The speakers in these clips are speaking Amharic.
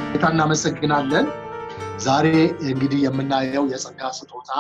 ጌታ እናመሰግናለን። ዛሬ እንግዲህ የምናየው የጸጋ ስጦታ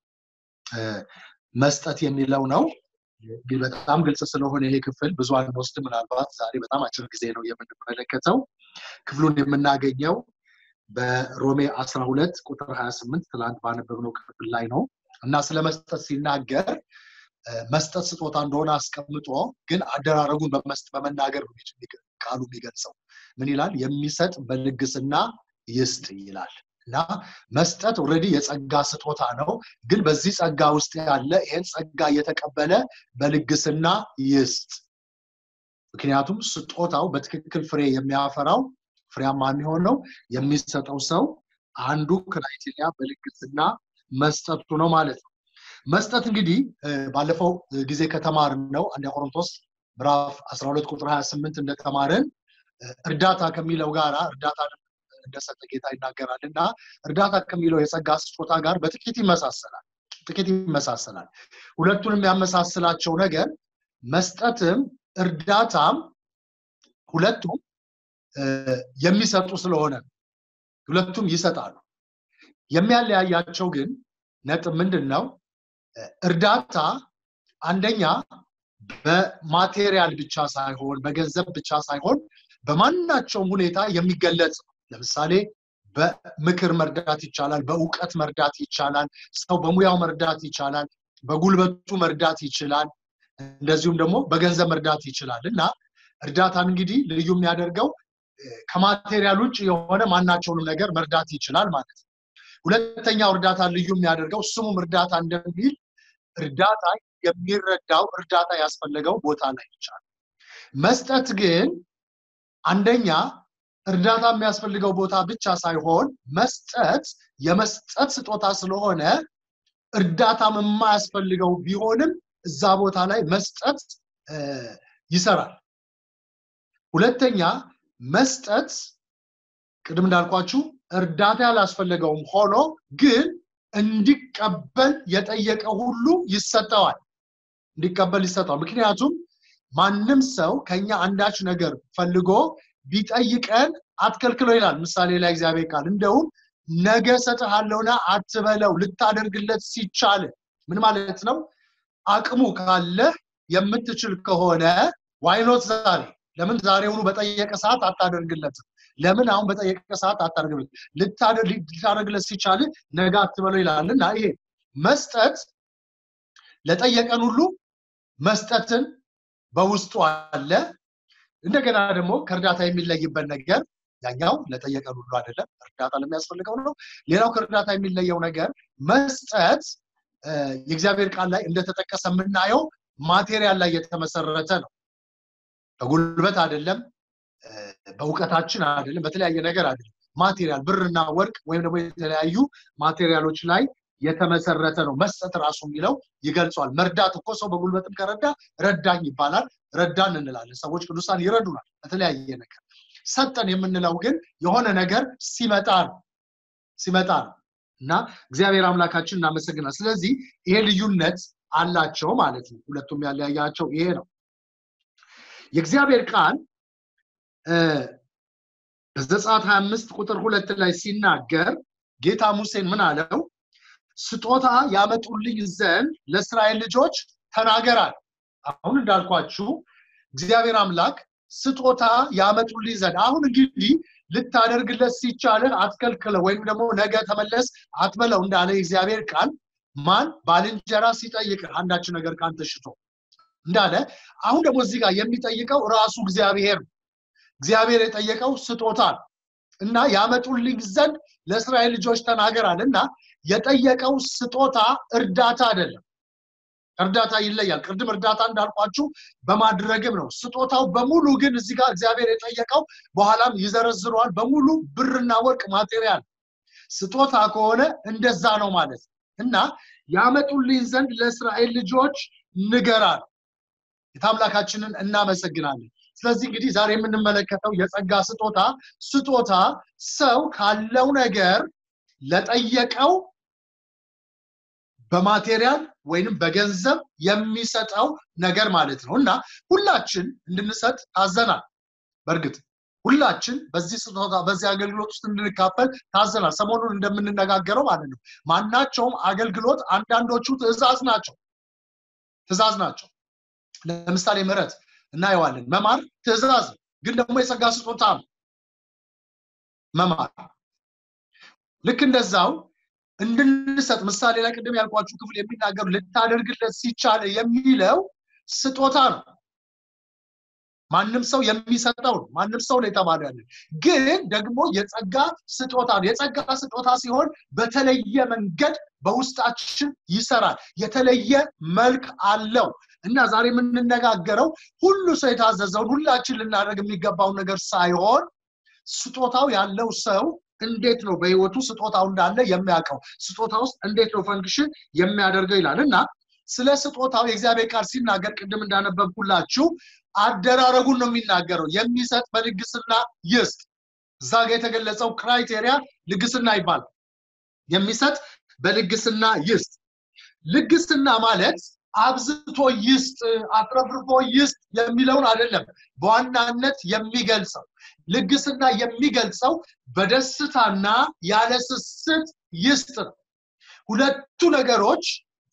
መስጠት የሚለው ነው። እንግዲህ በጣም ግልጽ ስለሆነ ይሄ ክፍል ብዙ አንወስድ። ምናልባት ዛሬ በጣም አጭር ጊዜ ነው የምንመለከተው። ክፍሉን የምናገኘው በሮሜ 12 ቁጥር 28 ትላንት ባነበብነው ክፍል ላይ ነው እና ስለ መስጠት ሲናገር መስጠት ስጦታ እንደሆነ አስቀምጦ ግን አደራረጉን በመናገር ቃሉ የሚገልጸው ምን ይላል? የሚሰጥ በልግስና ይስጥ ይላል እና መስጠት ኦልሬዲ የጸጋ ስጦታ ነው። ግን በዚህ ጸጋ ውስጥ ያለ ይሄን ጸጋ እየተቀበለ በልግስና ይስጥ። ምክንያቱም ስጦታው በትክክል ፍሬ የሚያፈራው ፍሬያማ የሚሆነው የሚሰጠው ሰው አንዱ ክራይቴሪያ በልግስና መስጠቱ ነው ማለት ነው። መስጠት እንግዲህ ባለፈው ጊዜ ከተማርን ነው አንድ ቆሮንቶስ ምዕራፍ 12 ቁጥር 28 እንደተማርን እርዳታ ከሚለው ጋር እርዳታ እንደሰጠ ጌታ ይናገራል እና እርዳታ ከሚለው የጸጋ ስጦታ ጋር በጥቂት ይመሳሰላል ጥቂት ይመሳሰላል ሁለቱን የሚያመሳስላቸው ነገር መስጠትም እርዳታም ሁለቱም የሚሰጡ ስለሆነ ሁለቱም ይሰጣሉ የሚያለያያቸው ግን ነጥብ ምንድን ነው እርዳታ አንደኛ በማቴሪያል ብቻ ሳይሆን በገንዘብ ብቻ ሳይሆን በማናቸውም ሁኔታ የሚገለጽ ለምሳሌ በምክር መርዳት ይቻላል በእውቀት መርዳት ይቻላል ሰው በሙያው መርዳት ይቻላል በጉልበቱ መርዳት ይችላል እንደዚሁም ደግሞ በገንዘብ መርዳት ይችላል እና እርዳታን እንግዲህ ልዩ የሚያደርገው ከማቴሪያል ውጭ የሆነ ማናቸውንም ነገር መርዳት ይችላል ማለት ነው ሁለተኛው እርዳታ ልዩ የሚያደርገው ስሙም እርዳታ እንደሚል እርዳታ የሚረዳው እርዳታ ያስፈለገው ቦታ ላይ ይቻላል መስጠት ግን አንደኛ እርዳታ የሚያስፈልገው ቦታ ብቻ ሳይሆን መስጠት የመስጠት ስጦታ ስለሆነ እርዳታም የማያስፈልገው ቢሆንም እዛ ቦታ ላይ መስጠት ይሰራል ሁለተኛ መስጠት ቅድም እንዳልኳችሁ እርዳታ ያላስፈለገውም ሆኖ ግን እንዲቀበል የጠየቀ ሁሉ ይሰጠዋል እንዲቀበል ይሰጠዋል ምክንያቱም ማንም ሰው ከኛ አንዳች ነገር ፈልጎ ቢጠይቀን አትከልክሎ ይላል ምሳሌ ላይ እግዚአብሔር ቃል እንደውም ነገ ሰጥሃለሁና አትበለው ልታደርግለት ሲቻል ምን ማለት ነው አቅሙ ካለ የምትችል ከሆነ ዋይኖት ዛሬ ለምን ዛሬውኑ በጠየቀ ሰዓት አታደርግለትም ለምን አሁን በጠየቀ ሰዓት አታደርግለት ልታደርግለት ሲቻል ነገ አትበለው ይላል እና ይሄ መስጠት ለጠየቀን ሁሉ መስጠትን በውስጡ አለ እንደገና ደግሞ ከእርዳታ የሚለይበት ነገር ያኛው ለጠየቀን ሁሉ አይደለም እርዳታ ለሚያስፈልገው ነው ሌላው ከእርዳታ የሚለየው ነገር መስጠት የእግዚአብሔር ቃል ላይ እንደተጠቀሰ የምናየው ማቴሪያል ላይ የተመሰረተ ነው በጉልበት አይደለም በእውቀታችን አይደለም በተለያየ ነገር አይደለም ማቴሪያል ብርና ወርቅ ወይም ደግሞ የተለያዩ ማቴሪያሎች ላይ የተመሰረተ ነው መስጠት ራሱ የሚለው ይገልጿል መርዳት እኮ ሰው በጉልበትም ከረዳ ረዳኝ ይባላል ረዳን እንላለን ሰዎች ቅዱሳን ይረዱናል በተለያየ ነገር ሰጠን የምንለው ግን የሆነ ነገር ሲመጣ ነው ሲመጣ ነው እና እግዚአብሔር አምላካችን እናመሰግናል ስለዚህ ይሄ ልዩነት አላቸው ማለት ነው ሁለቱም ያለያያቸው ይሄ ነው የእግዚአብሔር ቃል በዘጸአት 25 ቁጥር ሁለት ላይ ሲናገር ጌታ ሙሴን ምን አለው ስጦታ ያመጡልኝ ዘንድ ለእስራኤል ልጆች ተናገራል አሁን እንዳልኳችሁ እግዚአብሔር አምላክ ስጦታ ያመጡልኝ ዘንድ አሁን እንግዲህ ልታደርግለት ሲቻልህ አትከልክለው ወይም ደግሞ ነገ ተመለስ አትበለው እንዳለ የእግዚአብሔር ቃል ማን ባልንጀራ ሲጠይቅ አንዳች ነገር ካንተ ሽቶ እንዳለ አሁን ደግሞ እዚህ ጋር የሚጠይቀው ራሱ እግዚአብሔር እግዚአብሔር የጠየቀው ስጦታ እና ያመጡልኝ ዘንድ ለእስራኤል ልጆች ተናገራል እና የጠየቀው ስጦታ እርዳታ አይደለም እርዳታ ይለያል ቅድም እርዳታ እንዳልኳችሁ በማድረግም ነው ስጦታው በሙሉ ግን እዚህ ጋር እግዚአብሔር የጠየቀው በኋላም ይዘረዝረዋል በሙሉ ብርና ወርቅ ማቴሪያል ስጦታ ከሆነ እንደዛ ነው ማለት እና ያመጡልኝ ዘንድ ለእስራኤል ልጆች ንገራል የታምላካችንን እናመሰግናለን ስለዚህ እንግዲህ ዛሬ የምንመለከተው የጸጋ ስጦታ ስጦታ ሰው ካለው ነገር ለጠየቀው በማቴሪያል ወይንም በገንዘብ የሚሰጠው ነገር ማለት ነው እና ሁላችን እንድንሰጥ ታዘናል በእርግጥ ሁላችን በዚህ ስጦታ በዚህ አገልግሎት ውስጥ እንድንካፈል ታዘናል ሰሞኑን እንደምንነጋገረው ማለት ነው ማናቸውም አገልግሎት አንዳንዶቹ ትእዛዝ ናቸው ትእዛዝ ናቸው ለምሳሌ ምህረት እናየዋለን መማር ትእዛዝ ግን ደግሞ የጸጋ ስጦታ ነው መማር ልክ እንደዛው እንድንሰጥ ምሳሌ ላይ ቅድም ያልኳችሁ ክፍል የሚናገሩ ልታደርግለት ሲቻል የሚለው ስጦታ ነው ማንም ሰው የሚሰጠው ነው ማንም ሰው ነው የተባለ ያለ ግን ደግሞ የጸጋ ስጦታ ነው የጸጋ ስጦታ ሲሆን በተለየ መንገድ በውስጣችን ይሰራል የተለየ መልክ አለው እና ዛሬ የምንነጋገረው ሁሉ ሰው የታዘዘውን ሁላችን ልናደርግ የሚገባውን ነገር ሳይሆን ስጦታው ያለው ሰው እንዴት ነው በህይወቱ ስጦታው እንዳለ የሚያውቀው ስጦታ ውስጥ እንዴት ነው ፈንክሽን የሚያደርገው ይላል እና ስለ ስጦታው የእግዚአብሔር ቃል ሲናገር ቅድም እንዳነበብኩላችሁ አደራረጉን ነው የሚናገረው የሚሰጥ በልግስና ይስጥ እዛ ጋ የተገለጸው ክራይቴሪያ ልግስና ይባላል የሚሰጥ በልግስና ይስጥ ልግስና ማለት አብዝቶ ይስጥ አትረፍርፎ ይስጥ የሚለውን አይደለም በዋናነት የሚገልጸው ልግስና የሚገልጸው በደስታና ያለ ስስት ይስጥ ነው ሁለቱ ነገሮች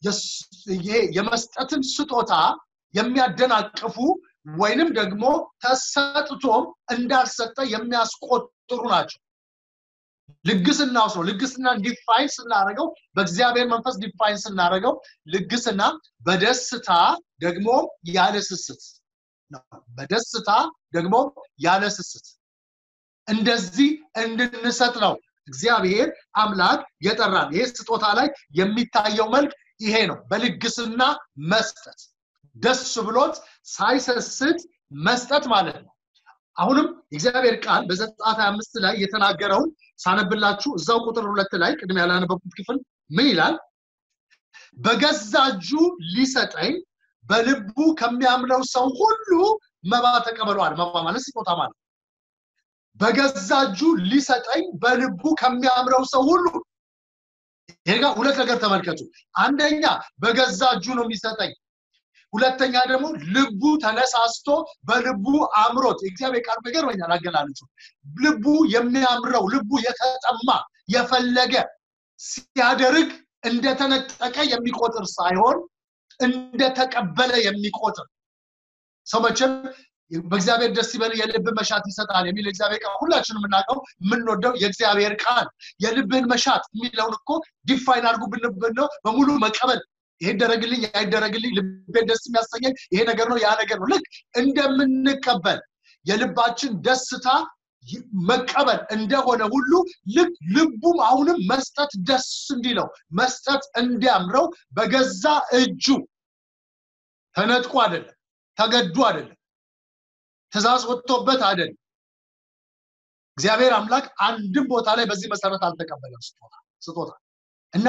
የመስጠትን ስጦታ የሚያደናቅፉ ወይንም ደግሞ ተሰጥቶም እንዳልሰጠ የሚያስቆጥሩ ናቸው ልግስና ውስጥ ነው ልግስና ዲፋይን ስናደረገው በእግዚአብሔር መንፈስ ዲፋይን ስናደረገው ልግስና በደስታ ደግሞ ያለ ስስት በደስታ ደግሞ ያለ ስስት እንደዚህ እንድንሰጥ ነው እግዚአብሔር አምላክ የጠራን ይሄ ስጦታ ላይ የሚታየው መልክ ይሄ ነው በልግስና መስጠት ደስ ብሎት ሳይሰስት መስጠት ማለት ነው አሁንም የእግዚአብሔር ቃል በዘጸአት አምስት ላይ የተናገረውን ሳነብላችሁ እዛው ቁጥር ሁለት ላይ ቅድም ያላነበብኩት ክፍል ምን ይላል በገዛ እጁ ሊሰጠኝ በልቡ ከሚያምነው ሰው ሁሉ መባ ተቀበለዋል መባ ማለት ስጦታ ማለት በገዛ እጁ ሊሰጠኝ በልቡ ከሚያምረው ሰው ሁሉ ይሄ ጋር ሁለት ነገር ተመልከቱ አንደኛ በገዛ እጁ ነው የሚሰጠኝ ሁለተኛ ደግሞ ልቡ ተነሳስቶ በልቡ አምሮት የእግዚአብሔር ቃል ይገርመኛል አገላለጹ ልቡ የሚያምረው ልቡ የተጠማ የፈለገ ሲያደርግ እንደተነጠቀ የሚቆጥር ሳይሆን እንደተቀበለ የሚቆጥር ሰው መቼም በእግዚአብሔር ደስ ይበል የልብ መሻት ይሰጣል የሚል እግዚአብሔር ቃል ሁላችንም የምናውቀው የምንወደው የእግዚአብሔር ቃል የልብህን መሻት የሚለውን እኮ ዲፋይን አድርጉ ብንብነው በሙሉ መቀበል ይሄ ይደረግልኝ ያይደረግልኝ ልቤን ደስ የሚያሰኘኝ ይሄ ነገር ነው ያ ነገር ነው ልክ እንደምንቀበል የልባችን ደስታ መቀበል እንደሆነ ሁሉ ልክ ልቡም አሁንም መስጠት ደስ እንዲለው መስጠት እንዲያምረው በገዛ እጁ ተነጥቆ አይደለም ተገዱ አይደለም ትእዛዝ ወጥቶበት አይደለም እግዚአብሔር አምላክ አንድም ቦታ ላይ በዚህ መሰረት አልተቀበለም ስጦታ ስጦታ እና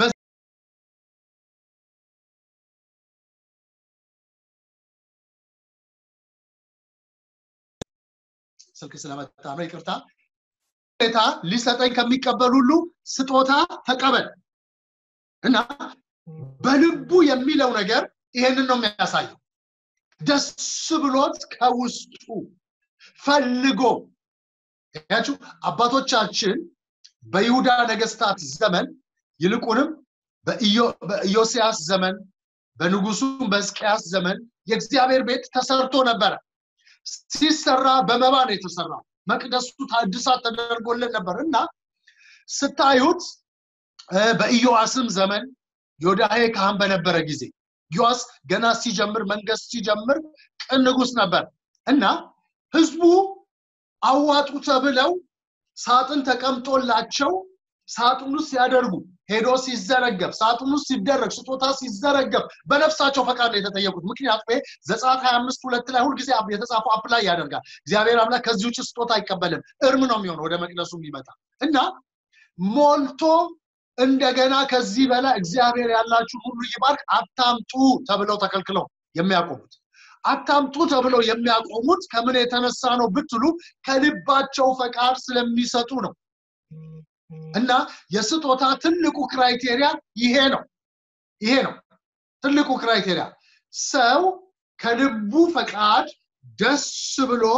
ስልክ ስለመጣ ነው ይቅርታ ሁኔታ ሊሰጠኝ ከሚቀበል ሁሉ ስጦታ ተቀበል እና በልቡ የሚለው ነገር ይሄንን ነው የሚያሳየው ደስ ብሎት ከውስጡ ፈልጎ ያችሁ አባቶቻችን በይሁዳ ነገስታት ዘመን ይልቁንም በኢዮስያስ ዘመን በንጉሱም በሕዝቅያስ ዘመን የእግዚአብሔር ቤት ተሰርቶ ነበረ ሲሰራ በመባ ነው የተሰራው መቅደሱ ታድሳት ተደርጎልን ነበር እና ስታዩት በኢዮአስም ዘመን ዮዳሄ ካህን በነበረ ጊዜ ዮአስ ገና ሲጀምር መንገስ ሲጀምር ቅን ንጉስ ነበር እና ህዝቡ አዋጡ ተብለው ሳጥን ተቀምጦላቸው ሳጥኑ ሲያደርጉ ሄዶ ሲዘረገብ ሳጥኑ ሲደረግ ስጦታ ሲዘረገብ በነፍሳቸው ፈቃድ ነው የተጠየቁት ምክንያቱም ይሄ ዘጸአት 25 ሁለት ላይ ሁልጊዜ የተጻፈው አፕ ላይ ያደርጋል እግዚአብሔር አምላክ ከዚህ ውጭ ስጦታ አይቀበልም እርም ነው የሚሆነው ወደ መቅደሱ የሚመጣ እና ሞልቶ እንደገና ከዚህ በላይ እግዚአብሔር ያላችሁ ሁሉ ይባርክ አታምጡ ተብለው ተከልክለው የሚያቆሙት አታምጡ ተብለው የሚያቆሙት ከምን የተነሳ ነው ብትሉ ከልባቸው ፈቃድ ስለሚሰጡ ነው እና የስጦታ ትልቁ ክራይቴሪያ ይሄ ነው ይሄ ነው ትልቁ ክራይቴሪያ ሰው ከልቡ ፈቃድ ደስ ብሎት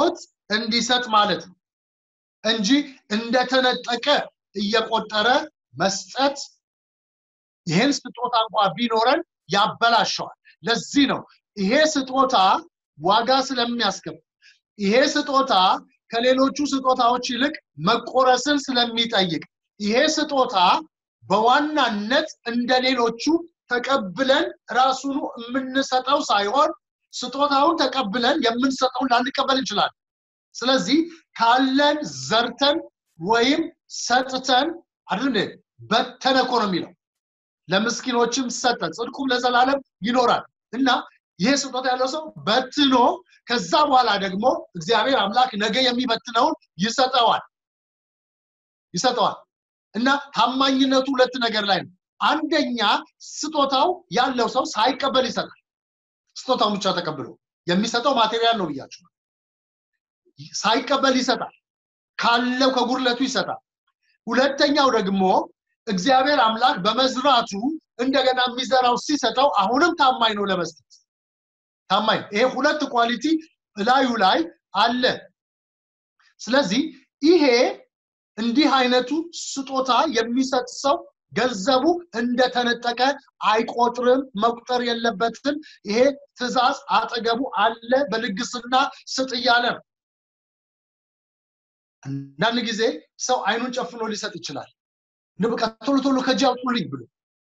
እንዲሰጥ ማለት ነው እንጂ እንደተነጠቀ እየቆጠረ መስጠት ይሄን ስጦታ እንኳ ቢኖረን ያበላሸዋል ለዚህ ነው ይሄ ስጦታ ዋጋ ስለሚያስከፍል ይሄ ስጦታ ከሌሎቹ ስጦታዎች ይልቅ መቆረስን ስለሚጠይቅ ይሄ ስጦታ በዋናነት እንደ ሌሎቹ ተቀብለን ራሱኑ የምንሰጠው ሳይሆን ስጦታውን ተቀብለን የምንሰጠውን ላንቀበል እንችላለን ስለዚህ ካለን ዘርተን ወይም ሰጥተን አይደል በተነ እኮ ነው የሚለው ለምስኪኖችም ሰጠ ጽድቁም ለዘላለም ይኖራል እና ይሄ ስጦታ ያለው ሰው በትኖ ከዛ በኋላ ደግሞ እግዚአብሔር አምላክ ነገ የሚበትነውን ይሰጠዋል ይሰጠዋል እና ታማኝነቱ ሁለት ነገር ላይ ነው አንደኛ ስጦታው ያለው ሰው ሳይቀበል ይሰጣል ስጦታውን ብቻ ተቀብሎ የሚሰጠው ማቴሪያል ነው ብያችሁ ሳይቀበል ይሰጣል ካለው ከጉድለቱ ይሰጣል ሁለተኛው ደግሞ እግዚአብሔር አምላክ በመዝራቱ እንደገና የሚዘራው ሲሰጠው አሁንም ታማኝ ነው ለመስጠት ታማኝ ይሄ ሁለት ኳሊቲ እላዩ ላይ አለ ስለዚህ ይሄ እንዲህ አይነቱ ስጦታ የሚሰጥ ሰው ገንዘቡ እንደተነጠቀ አይቆጥርም መቁጠር የለበትም ይሄ ትእዛዝ አጠገቡ አለ በልግስና ስጥ እያለ ነው አንዳንድ ጊዜ ሰው አይኑን ጨፍኖ ሊሰጥ ይችላል ንብቃ ቶሎ ቶሎ ከእጅ አውጡልኝ ብሎ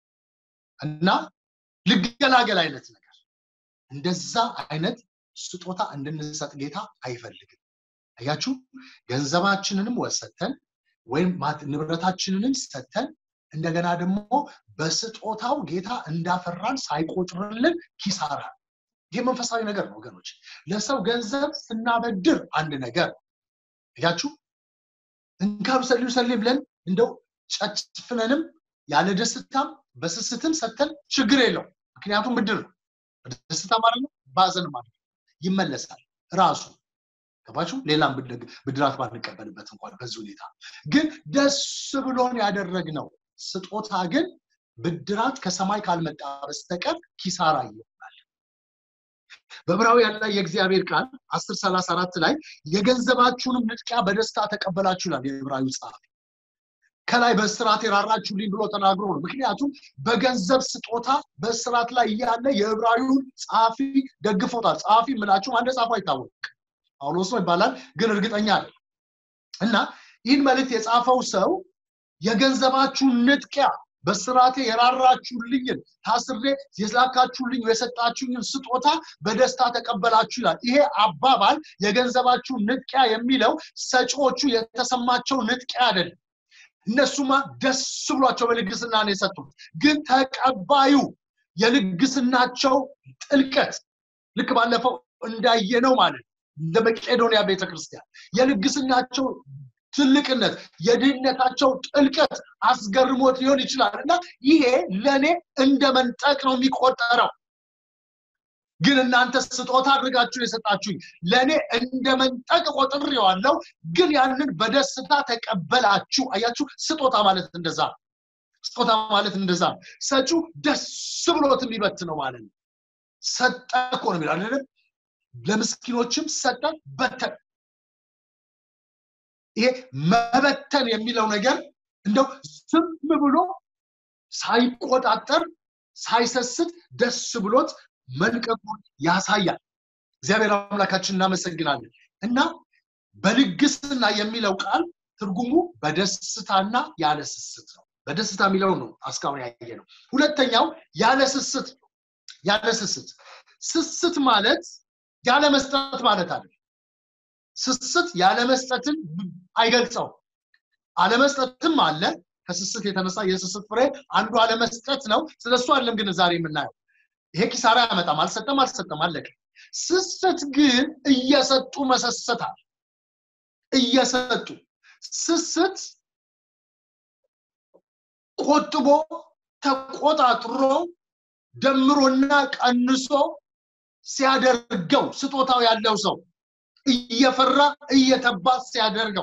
እና ልገላገል አይነት ነገር እንደዛ አይነት ስጦታ እንድንሰጥ ጌታ አይፈልግም አያችሁ ገንዘባችንንም ወሰተን ወይም ንብረታችንንም ሰተን እንደገና ደግሞ በስጦታው ጌታ እንዳፈራን ሳይቆጥርልን ኪሳራ ይህ መንፈሳዊ ነገር ነው ወገኖች ለሰው ገንዘብ ስናበድር አንድ ነገር እያችሁ እንካ ውሰድ ውሰድ ብለን እንደው ጨፍነንም ያለ ደስታም በስስትም ሰተን ችግር የለው ምክንያቱም ብድር ነው ደስታ ማለት ነው ባዘን ማለት ነው ይመለሳል ራሱ ገባችሁ ሌላም ብድራት ባንቀበልበት እንኳን በዚህ ሁኔታ ግን ደስ ብሎን ያደረግነው ስጦታ ግን ብድራት ከሰማይ ካልመጣ በስተቀር ኪሳራ ይሆናል በዕብራውያን ላይ የእግዚአብሔር ቃል አስር ሰላሳ አራት ላይ የገንዘባችሁንም ንጥቂያ በደስታ ተቀበላችሁ ይላል የዕብራዊ ጸሐፊ ከላይ በስርዓት የራራችሁልኝ ብሎ ተናግሮ ነው ምክንያቱም በገንዘብ ስጦታ በስርዓት ላይ እያለ የዕብራዊውን ጸሐፊ ደግፎታል ጸሐፊ ምላችሁም አንደ ጻፉ አይታወቅ ጳውሎስ ነው ይባላል ግን እርግጠኛ አለ እና ይህን መልእክት የጻፈው ሰው የገንዘባችሁን ንጥቂያ በስራቴ የራራችሁልኝን ታስሬ የላካችሁልኝ የሰጣችሁኝን ስጦታ በደስታ ተቀበላችሁ ይላል ይሄ አባባል የገንዘባችሁን ንጥቂያ የሚለው ሰጪዎቹ የተሰማቸው ንጥቂያ አይደለም እነሱማ ደስ ብሏቸው በልግስና ነው የሰጡት ግን ተቀባዩ የልግስናቸው ጥልቀት ልክ ባለፈው እንዳየነው ማለት እንደ መቄዶንያ ቤተክርስቲያን የልግስናቸው ትልቅነት የድህነታቸው ጥልቀት አስገርሞት ሊሆን ይችላል እና ይሄ ለእኔ እንደ መንጠቅ ነው የሚቆጠረው ግን እናንተ ስጦታ አድርጋችሁ የሰጣችሁኝ ለእኔ እንደ መንጠቅ ቆጥሬዋለሁ ግን ያንን በደስታ ተቀበላችሁ አያችሁ ስጦታ ማለት እንደዛ ስጦታ ማለት እንደዛ ሰጩ ደስ ብሎት የሚበት ነው ማለት ነው ሰጠ እኮ ነው የሚለው አይደለም ለምስኪኖችም ሰጠ በተን ይሄ መበተን የሚለው ነገር እንደው ዝም ብሎ ሳይቆጣጠር ሳይሰስት ደስ ብሎት መልቀቁን ያሳያል እግዚአብሔር አምላካችን እናመሰግናለን እና በልግስና የሚለው ቃል ትርጉሙ በደስታና ያለ ስስት ነው በደስታ የሚለው ነው እስካሁን ያየ ነው ሁለተኛው ያለ ስስት ያለ ስስት ስስት ማለት ያለ መስጠት ማለት አለ ስስት ያለ መስጠትን አይገልጸው አለመስጠትም አለ ከስስት የተነሳ የስስት ፍሬ አንዱ አለመስጠት ነው ስለሱ አለም ግን ዛሬ የምናየው ይሄ ኪሳራ ያመጣም አልሰጠም አልሰጠም አለቀ ስስት ግን እየሰጡ መሰሰታል እየሰጡ ስስት ቆጥቦ ተቆጣጥሮ ደምሮና ቀንሶ ሲያደርገው ስጦታው ያለው ሰው እየፈራ እየተባ ሲያደርገው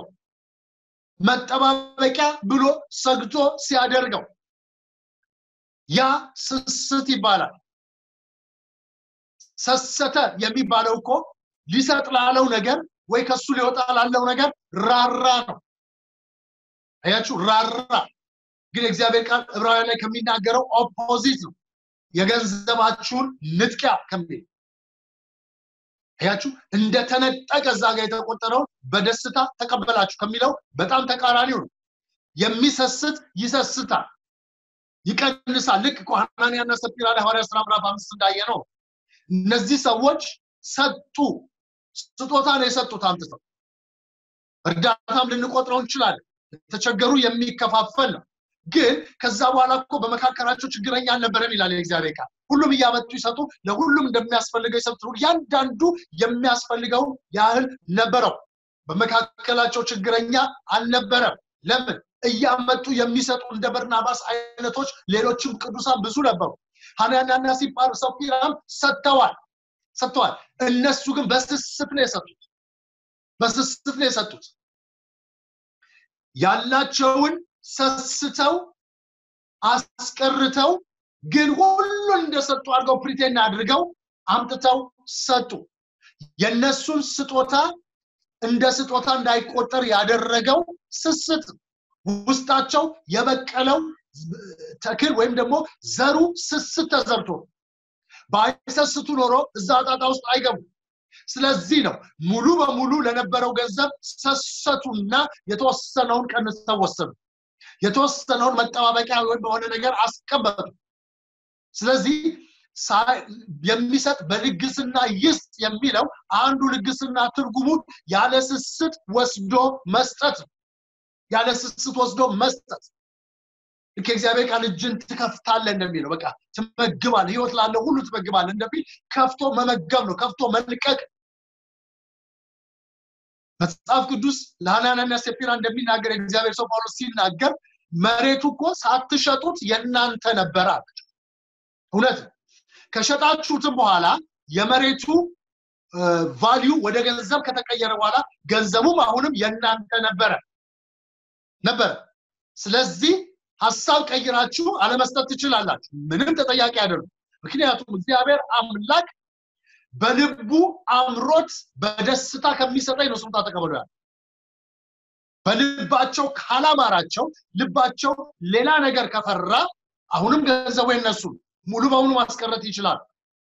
መጠባበቂያ ብሎ ሰግቶ ሲያደርገው ያ ስስት ይባላል ሰሰተ የሚባለው እኮ ሊሰጥ ላለው ነገር ወይ ከሱ ሊወጣ ላለው ነገር ራራ ነው አያችሁ ራራ ግን የእግዚአብሔር ቃል ዕብራውያን ላይ ከሚናገረው ኦፖዚት ነው የገንዘባችሁን ንጥቂያ ከሚል አያችሁ እንደተነጠቀ እዛ ጋር የተቆጠረውን በደስታ ተቀበላችሁ ከሚለው በጣም ተቃራኒው ነው የሚሰስት ይሰስታል ይቀንሳል ልክ ሐናንያና ሰጲራ ላይ ሐዋርያ ስራ ምዕራፍ አምስት እንዳየ ነው እነዚህ ሰዎች ሰጡ ስጦታ ነው የሰጡት አምጥተው እርዳታም ልንቆጥረው እንችላለን የተቸገሩ የሚከፋፈል ነው ግን ከዛ በኋላ እኮ በመካከላቸው ችግረኛ አልነበረም ይላል የእግዚአብሔር ቃል ሁሉም እያመጡ ይሰጡ ለሁሉም እንደሚያስፈልገው ይሰጡ እያንዳንዱ የሚያስፈልገው ያህል ነበረው በመካከላቸው ችግረኛ አልነበረም ለምን እያመጡ የሚሰጡ እንደ በርናባስ አይነቶች ሌሎችም ቅዱሳን ብዙ ነበሩ ሐናንያና ሲጳር ሰፊራም ሰጥተዋል ሰጥተዋል እነሱ ግን በስስት ነው የሰጡት በስስት ነው የሰጡት ያላቸውን ሰስተው አስቀርተው ግን ሁሉን እንደሰጡ አድርገው ፕሪቴን አድርገው አምጥተው ሰጡ የነሱን ስጦታ እንደ ስጦታ እንዳይቆጠር ያደረገው ስስት ውስጣቸው የበቀለው ተክል ወይም ደግሞ ዘሩ ስስት ተዘርቶ ባይሰስቱ ኖሮ እዛ ጣጣ ውስጥ አይገቡ ስለዚህ ነው ሙሉ በሙሉ ለነበረው ገንዘብ ሰሰቱና የተወሰነውን ቀንሰው ወሰዱ የተወሰነውን መጠባበቂያ ወይም በሆነ ነገር አስቀመጡ ስለዚህ የሚሰጥ በልግስና ይስጥ የሚለው አንዱ ልግስና ትርጉሙ ያለ ስስት ወስዶ መስጠት ያለ ስስት ወስዶ መስጠት ልክ የእግዚአብሔር ቃል እጅን ትከፍታለ እንደሚለው በቃ ትመግባል ህይወት ላለው ሁሉ ትመግባል እንደሚል ከፍቶ መመገብ ነው ከፍቶ መልቀቅ መጽሐፍ ቅዱስ ለሐናንያና ሰጲራ እንደሚናገር የእግዚአብሔር ሰው ጳውሎስ ሲናገር መሬቱ እኮ ሳትሸጡት የእናንተ ነበረ እውነት ከሸጣችሁትም በኋላ የመሬቱ ቫሊዩ ወደ ገንዘብ ከተቀየረ በኋላ ገንዘቡም አሁንም የእናንተ ነበረ ነበረ ስለዚህ ሀሳብ ቀይራችሁ አለመስጠት ትችላላችሁ ምንም ተጠያቂ አይደሉም ምክንያቱም እግዚአብሔር አምላክ በልቡ አምሮት በደስታ ከሚሰጠኝ ነው ስምታ ተቀበሉ ያለ በልባቸው ካላማራቸው ልባቸው ሌላ ነገር ከፈራ አሁንም ገንዘቡ የነሱ ሙሉ በሙሉ ማስቀረት ይችላል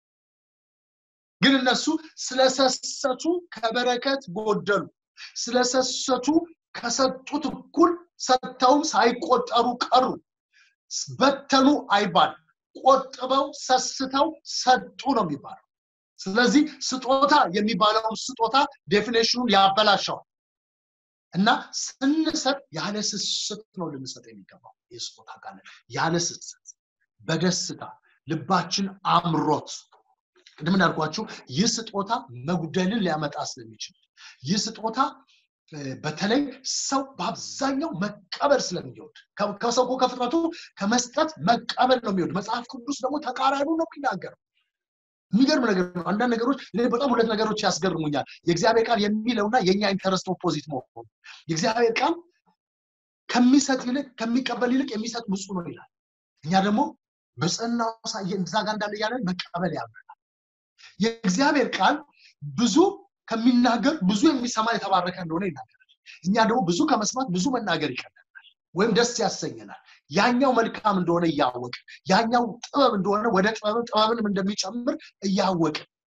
ግን እነሱ ስለሰሰቱ ከበረከት ጎደሉ ስለሰሰቱ ከሰጡት እኩል ሰጥተውም ሳይቆጠሩ ቀሩ በተኑ አይባል ቆጥበው ሰስተው ሰጡ ነው የሚባለው ስለዚህ ስጦታ የሚባለውን ስጦታ ዴፊኔሽኑን ያበላሸዋል እና ስንሰጥ ያለ ስስት ነው ልንሰጥ የሚገባው ይህ ስጦታ ካለ ያለ ስስት በደስታ ልባችን አምሮት ቅድም እንዳልኳችሁ ይህ ስጦታ መጉደልን ሊያመጣ ስለሚችል ይህ ስጦታ በተለይ ሰው በአብዛኛው መቀበል ስለሚወድ ከሰው ከፍጥረቱ ከመስጠት መቀበል ነው የሚወድ መጽሐፍ ቅዱስ ደግሞ ተቃራኒ ነው የሚናገረው የሚገርም ነገር ነው አንዳንድ ነገሮች በጣም ሁለት ነገሮች ያስገርሙኛል የእግዚአብሔር ቃል የሚለውና የእኛ ኢንተረስት ኦፖዚት መሆኑ የእግዚአብሔር ቃል ከሚሰጥ ይልቅ ከሚቀበል ይልቅ የሚሰጥ ብፁ ነው ይላል እኛ ደግሞ ብጽናው እዛ ጋር እንዳለ እያለን መቀበል ያምረናል የእግዚአብሔር ቃል ብዙ ከሚናገር ብዙ የሚሰማ የተባረከ እንደሆነ ይናገራል እኛ ደግሞ ብዙ ከመስማት ብዙ መናገር ይቀለናል ወይም ደስ ያሰኘናል ያኛው መልካም እንደሆነ እያወቅ ያኛው ጥበብ እንደሆነ ወደ ጥበብን ጥበብንም እንደሚጨምር እያወቅ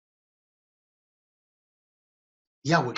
እያወቅ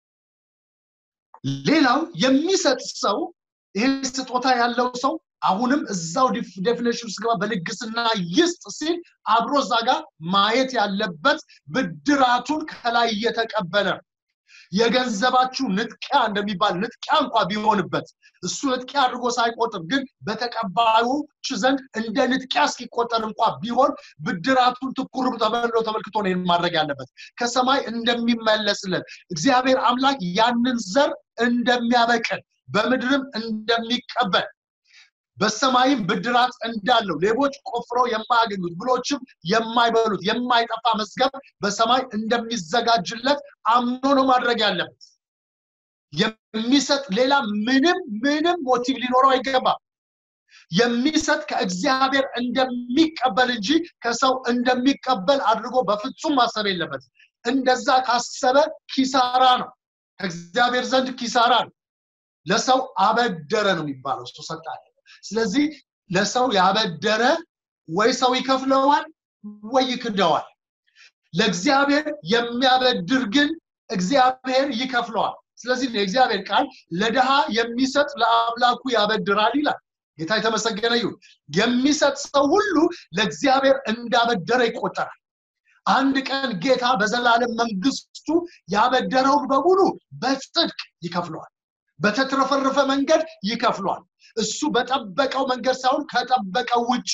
ሌላው የሚሰጥ ሰው ይሄ ስጦታ ያለው ሰው አሁንም እዛው ዴፊኔሽን ውስጥ ገባ በልግስና ይስጥ ሲል አብሮ እዛ ጋር ማየት ያለበት ብድራቱን ከላይ እየተቀበለ የገንዘባችሁ ንጥቂያ እንደሚባል ንጥቂያ እንኳ ቢሆንበት እሱ ንጥቂያ አድርጎ ሳይቆጥር ግን በተቀባዮች ዘንድ እንደ ንጥቂያ እስኪቆጠር እንኳ ቢሆን ብድራቱን ትኩር ተመልሎ ተመልክቶ ነው ማድረግ ያለበት ከሰማይ እንደሚመለስለት እግዚአብሔር አምላክ ያንን ዘር እንደሚያበቅል በምድርም እንደሚቀበል በሰማይም ብድራት እንዳለው ሌቦች ቆፍረው የማያገኙት ብሎችም የማይበሉት የማይጠፋ መዝገብ በሰማይ እንደሚዘጋጅለት አምኖ ነው ማድረግ ያለበት የሚሰጥ ሌላ ምንም ምንም ሞቲቭ ሊኖረው አይገባም የሚሰጥ ከእግዚአብሔር እንደሚቀበል እንጂ ከሰው እንደሚቀበል አድርጎ በፍጹም ማሰብ የለበት እንደዛ ካሰበ ኪሳራ ነው ከእግዚአብሔር ዘንድ ኪሳራ ነው ለሰው አበደረ ነው የሚባለው እሱ ሰጣ ስለዚህ ለሰው ያበደረ ወይ ሰው ይከፍለዋል ወይ ይክደዋል ለእግዚአብሔር የሚያበድር ግን እግዚአብሔር ይከፍለዋል ስለዚህ የእግዚአብሔር ቃል ለድሃ የሚሰጥ ለአምላኩ ያበድራል ይላል ጌታ የተመሰገነ ይሁን የሚሰጥ ሰው ሁሉ ለእግዚአብሔር እንዳበደረ ይቆጠራል አንድ ቀን ጌታ በዘላለም መንግስቱ ያበደረውን በሙሉ በጽድቅ ይከፍለዋል በተትረፈረፈ መንገድ ይከፍለዋል እሱ በጠበቀው መንገድ ሳይሆን ከጠበቀው ውጪ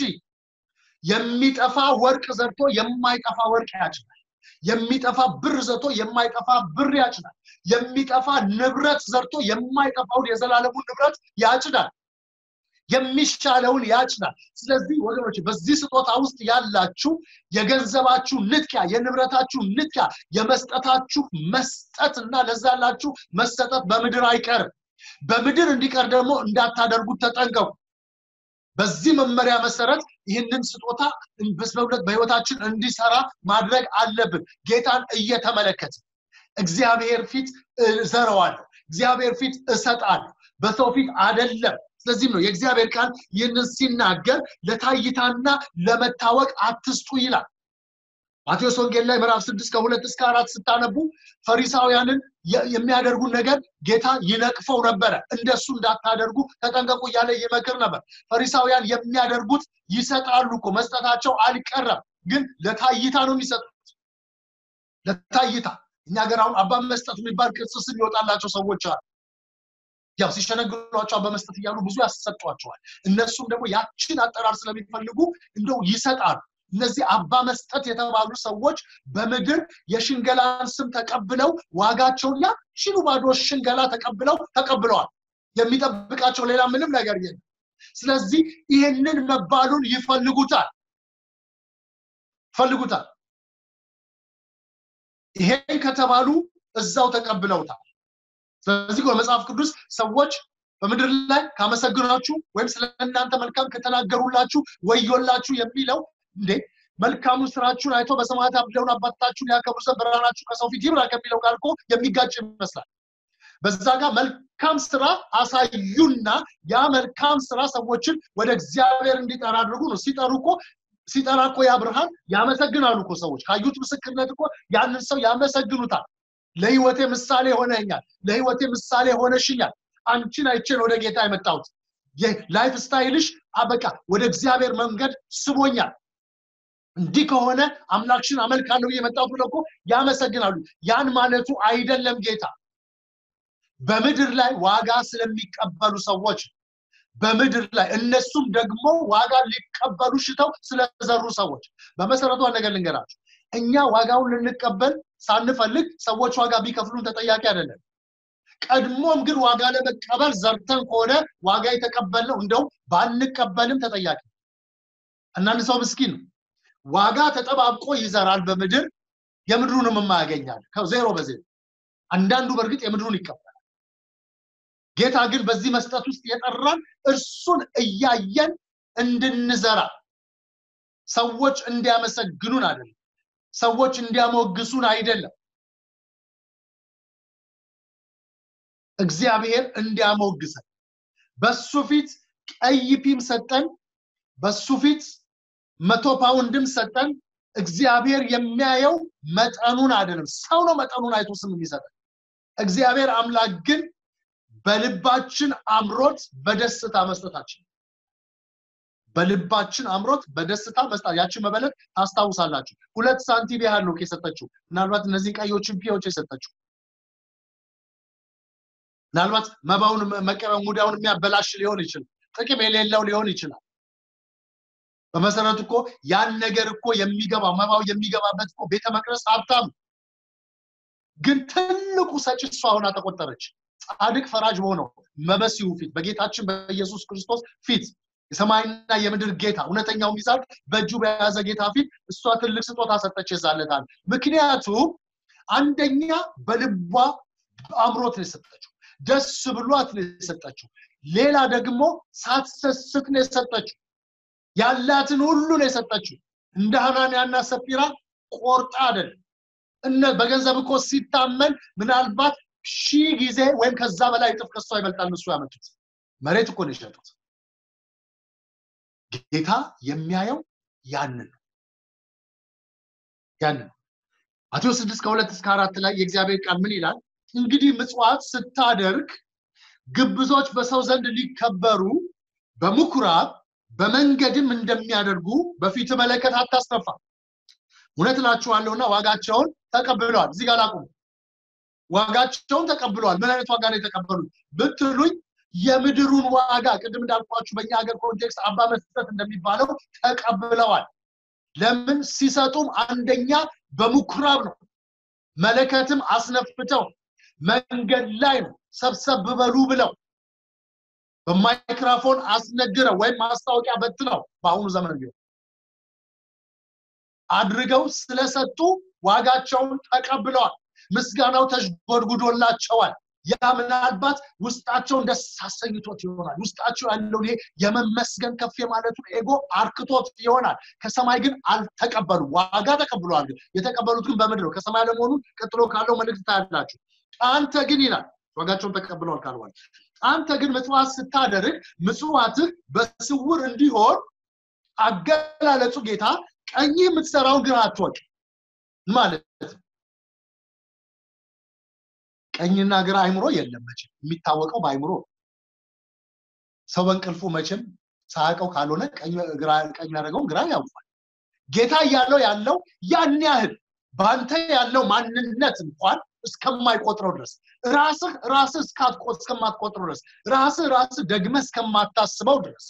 የሚጠፋ ወርቅ ዘርቶ የማይጠፋ ወርቅ ያጭናል የሚጠፋ ብር ዘርቶ የማይጠፋ ብር ያጭናል የሚጠፋ ንብረት ዘርቶ የማይጠፋውን የዘላለሙን ንብረት ያጭዳል የሚሻለውን ያጭናል ስለዚህ ወገኖች በዚህ ስጦታ ውስጥ ያላችሁ የገንዘባችሁ ንጥቂያ የንብረታችሁ ንጥቂያ የመስጠታችሁ መስጠት እና ለዛ ያላችሁ መሰጠት በምድር አይቀርም በምድር እንዲቀር ደግሞ እንዳታደርጉት ተጠንቀቁ በዚህ መመሪያ መሰረት ይህንን ስጦታ በሁለት በህይወታችን እንዲሰራ ማድረግ አለብን ጌታን እየተመለከት እግዚአብሔር ፊት እዘረዋለሁ እግዚአብሔር ፊት እሰጣለሁ በሰው ፊት አደለም ስለዚህም ነው የእግዚአብሔር ቃል ይህንን ሲናገር ለታይታና ለመታወቅ አትስጡ ይላል ማቴዎስ ወንጌል ላይ ምዕራፍ ስድስት ከሁለት እስከ አራት ስታነቡ ፈሪሳውያንን የሚያደርጉ ነገር ጌታ ይነቅፈው ነበረ እንደሱ እንዳታደርጉ ተጠንቀቁ እያለ ይመክር ነበር ፈሪሳውያን የሚያደርጉት ይሰጣሉ እኮ መስጠታቸው አልቀረም ግን ለታይታ ነው የሚሰጡት ለታይታ እኛ ገር አሁን አባ መስጠት የሚባል ቅጽ ስም ይወጣላቸው ሰዎች አሉ ያው ሲሸነግሏቸው በመስጠት እያሉ ብዙ ያሰጧቸዋል እነሱም ደግሞ ያችን አጠራር ስለሚፈልጉ እንደው ይሰጣሉ እነዚህ አባ መስጠት የተባሉ ሰዎች በምድር የሽንገላን ስም ተቀብለው ዋጋቸውን ያችኑ ባዶ ሽንገላ ተቀብለው ተቀብለዋል የሚጠብቃቸው ሌላ ምንም ነገር የለም ስለዚህ ይህንን መባሉን ይፈልጉታል ፈልጉታል ይሄን ከተባሉ እዛው ተቀብለውታል ስለዚህ በመጽሐፍ ቅዱስ ሰዎች በምድር ላይ ካመሰግናችሁ ወይም ስለ እናንተ መልካም ከተናገሩላችሁ ወዮላችሁ የሚለው እንዴ መልካሙን ስራችሁን አይቶ በሰማያት ያለውን አባታችሁን ያከብሩ ዘንድ ብርሃናችሁ ከሰው ፊት ይብራ ከሚለው ጋር እኮ የሚጋጭ ይመስላል በዛ ጋር መልካም ስራ አሳዩና ያ መልካም ስራ ሰዎችን ወደ እግዚአብሔር እንዲጠራ አድርጉ ነው ሲጠሩ እኮ ሲጠራ እኮ ያ ብርሃን ያመሰግናሉ እኮ ሰዎች ካዩት ምስክርነት እኮ ያንን ሰው ያመሰግኑታል ለህይወቴ ምሳሌ ሆነኛል ለህይወቴ ምሳሌ ሆነሽኛል አንቺን አይቼን ወደ ጌታ የመጣሁት ላይፍ ስታይልሽ አበቃ ወደ እግዚአብሔር መንገድ ስቦኛል እንዲህ ከሆነ አምላክሽን አመልካለሁ የመጣሁት ብለው እኮ ያመሰግናሉ ያን ማለቱ አይደለም ጌታ በምድር ላይ ዋጋ ስለሚቀበሉ ሰዎች በምድር ላይ እነሱም ደግሞ ዋጋ ሊቀበሉ ሽተው ስለዘሩ ሰዎች በመሰረቱ ነገር ልንገራችሁ እኛ ዋጋውን ልንቀበል ሳንፈልግ ሰዎች ዋጋ ቢከፍሉን ተጠያቂ አይደለም ቀድሞም ግን ዋጋ ለመቀበል ዘርተን ከሆነ ዋጋ የተቀበልነው እንደው ባንቀበልም ተጠያቂ እናንድ ሰው ምስኪን ነው ዋጋ ተጠባብቆ ይዘራል በምድር የምድሩንም የማያገኛል ዜሮ በዜሮ አንዳንዱ በእርግጥ የምድሩን ይቀበላል ጌታ ግን በዚህ መስጠት ውስጥ የጠራን እርሱን እያየን እንድንዘራ ሰዎች እንዲያመሰግኑን አይደለም ሰዎች እንዲያሞግሱን አይደለም እግዚአብሔር እንዲያሞግሰን በሱ ፊት ቀይ ፒም ሰጠን በሱ ፊት መቶ ፓውንድም ሰጠን እግዚአብሔር የሚያየው መጠኑን አይደለም ሰው ነው መጠኑን አይቶ ስም የሚሰጠን እግዚአብሔር አምላክ ግን በልባችን አምሮት በደስታ መስጠታችን በልባችን አምሮት በደስታ መስጣት ያችን መበለት ታስታውሳላችሁ ሁለት ሳንቲም ያህል ነው የሰጠችው ምናልባት እነዚህ ቀዮችን ፒዎች የሰጠችው ምናልባት መባውን መቀበል ሙዳውን የሚያበላሽ ሊሆን ይችላል ጥቅም የሌለው ሊሆን ይችላል በመሰረቱ እኮ ያን ነገር እኮ የሚገባው መባው የሚገባበት እኮ ቤተ መቅደስ ሀብታም ግን ትልቁ ሰጭ እሷ ሆና ተቆጠረች ጻድቅ ፈራጅ በሆነው መበሲሁ ፊት በጌታችን በኢየሱስ ክርስቶስ ፊት የሰማይና የምድር ጌታ እውነተኛው ሚዛን በእጁ በያዘ ጌታ ፊት እሷ ትልቅ ስጦታ ሰጠች የዛለታል ምክንያቱም አንደኛ በልቧ አምሮት ነው የሰጠችው ደስ ብሏት ነው የሰጠችው ሌላ ደግሞ ሳትሰስት ነው የሰጠችው ያላትን ሁሉ ነው የሰጠችው እንደ ሐናንያና ሰጲራ ቆርጣ አይደለም እነ በገንዘብ እኮ ሲታመን ምናልባት ሺህ ጊዜ ወይም ከዛ በላይ እጥፍ ከሷ ይበልጣል እሱ ያመጡት መሬት እኮ ነው የሸጡት ጌታ የሚያየው ያንን ነው ያንን ማቴዎስ ስድስት ከሁለት እስከ አራት ላይ የእግዚአብሔር ቃል ምን ይላል እንግዲህ ምጽዋት ስታደርግ ግብዞች በሰው ዘንድ ሊከበሩ በምኩራብ በመንገድም እንደሚያደርጉ በፊት መለከት አታስነፋ እውነት እላችኋለሁና ዋጋቸውን ተቀብለዋል እዚህ ጋር ላቁሙ ዋጋቸውን ተቀብለዋል ምን አይነት ዋጋ ነው የተቀበሉት ብትሉኝ የምድሩን ዋጋ ቅድም እንዳልኳችሁ በእኛ ሀገር ኮንቴክስት አባ መስጠት እንደሚባለው ተቀብለዋል ለምን ሲሰጡም አንደኛ በምኩራብ ነው መለከትም አስነፍተው መንገድ ላይ ነው ሰብሰብ በሉ ብለው በማይክራፎን አስነግረው ወይም ማስታወቂያ በትነው በአሁኑ ዘመን ቢሆን አድርገው ስለሰጡ ዋጋቸውን ተቀብለዋል ምስጋናው ተሽጎድጉዶላቸዋል ያ ምናልባት ውስጣቸውን ደስ አሰኝቶት ይሆናል ውስጣቸው ያለውን ይሄ የመመስገን ከፍ የማለቱን ኤጎ አርክቶት ይሆናል ከሰማይ ግን አልተቀበሉም ዋጋ ተቀብለዋል ግን የተቀበሉት ግን በምድር ነው ከሰማይ ለመሆኑን ቀጥሎ ካለው መልእክት ታያላችሁ አንተ ግን ይላል ዋጋቸውን ተቀብለዋል ካልዋል አንተ ግን ምጽዋት ስታደርግ ምጽዋትህ በስውር እንዲሆን አገላለጹ ጌታ ቀኝ የምትሰራውን ግራ አትወቅ ማለት ቀኝና ግራ አይምሮ የለም መቼም የሚታወቀው በአይምሮ ሰው በእንቅልፉ መቼም ሳያውቀው ካልሆነ ቀኝ ያደረገውን ግራ ያውቋል ጌታ እያለው ያለው ያን ያህል በአንተ ያለው ማንነት እንኳን እስከማይቆጥረው ድረስ ራስህ ራስህ እስከማትቆጥረው ድረስ ራስህ ራስህ ደግመ እስከማታስበው ድረስ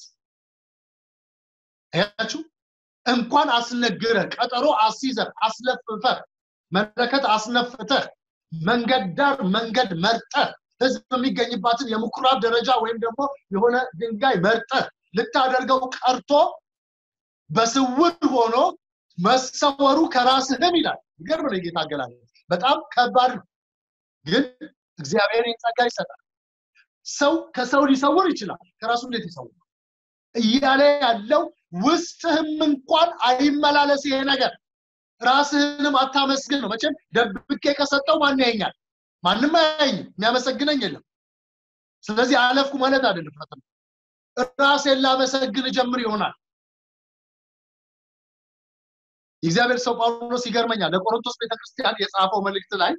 ያችሁ እንኳን አስነግረህ ቀጠሮ አስይዘህ አስለፍፈህ መለከት አስነፍተህ መንገድ ዳር መንገድ መርጠህ ህዝብ የሚገኝባትን የምኩራብ ደረጃ ወይም ደግሞ የሆነ ድንጋይ መርጠህ ልታደርገው ቀርቶ በስውር ሆኖ መሰወሩ ከራስህም ይላል ይገርም ነው ጌታ አገላለጽ በጣም ከባድ ነው ግን እግዚአብሔር ጸጋ ይሰጣል ሰው ከሰው ሊሰውር ይችላል ከራሱ እንዴት ይሰውር እያለ ያለው ውስጥህም እንኳን አይመላለስ ይሄ ነገር ራስህንም አታመስግን ነው መቼም ደብቄ ከሰጠው ማን ያየኛል ማንም አያየኝም የሚያመሰግነኝ የለም ስለዚህ አለፍኩ ማለት አይደለም ፈተና ራሴን ላመሰግን ጀምር ይሆናል የእግዚአብሔር ሰው ጳውሎስ ይገርመኛል ለቆሮንቶስ ቤተክርስቲያን የጻፈው መልእክት ላይ